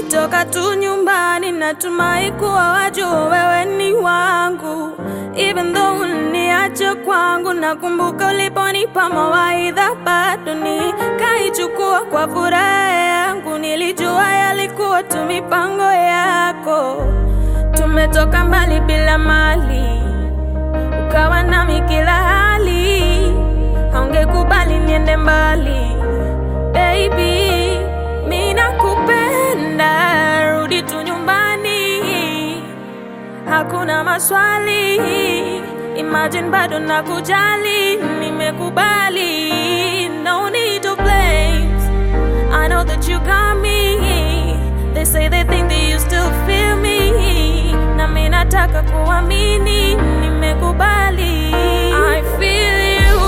Nikitoka tu nyumbani natumai kuwa wajua wewe ni wangu, even though uliniacha kwangu. Nakumbuka uliponipa mawaidha, bado nikaichukua kwa furaha yangu. Nilijua yalikuwa tu mipango yako. Tumetoka mbali bila mali, ukawa nami kila hali, haungekubali niende mbali baby, mi nakupenda, rudi tu nyumbani, hakuna maswali. Imagine bado nakujali, nimekubali, no need to blame. I know that you got me. They say they think that you still feel me. Na mi nataka kuamini, nimekubali. I feel you.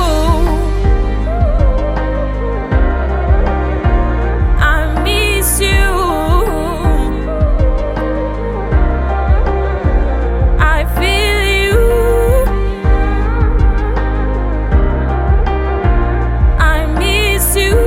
I miss you. I feel you. I miss you.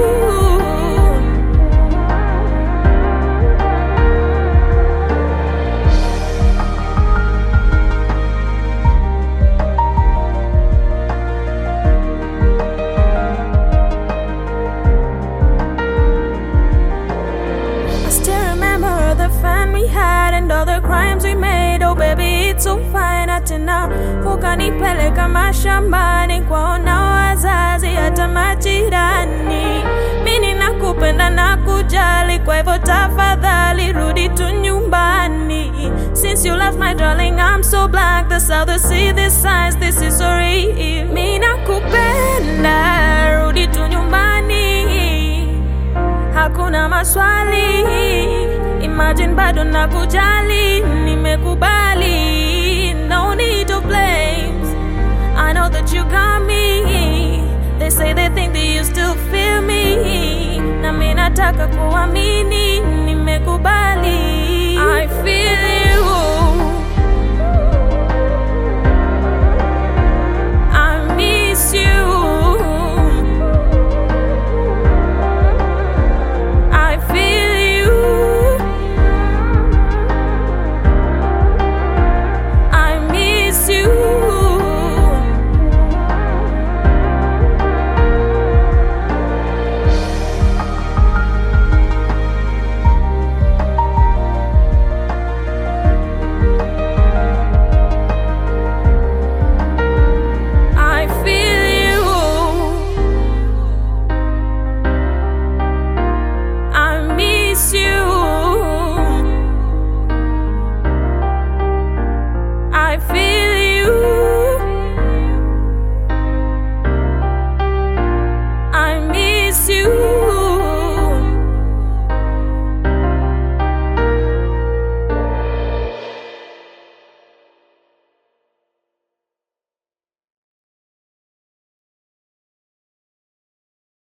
I still remember the fun we had and all the crimes we made. Oh baby, it's so fine tena ukanipeleka mashambani kwaona wazazi hata majirani. Mimi nakupenda na kujali, kwa hivyo tafadhali rudi tu nyumbani. Since you left my darling, I'm so black. The south to see this signs, this is so real. Mimi nakupenda, rudi tu nyumbani hakuna maswali. Imagine bado nakujali, nimekubali, no need to blame. I know that you got me. They say they think that you still feel me. Na mi nataka kuamini, nimekubali. I feel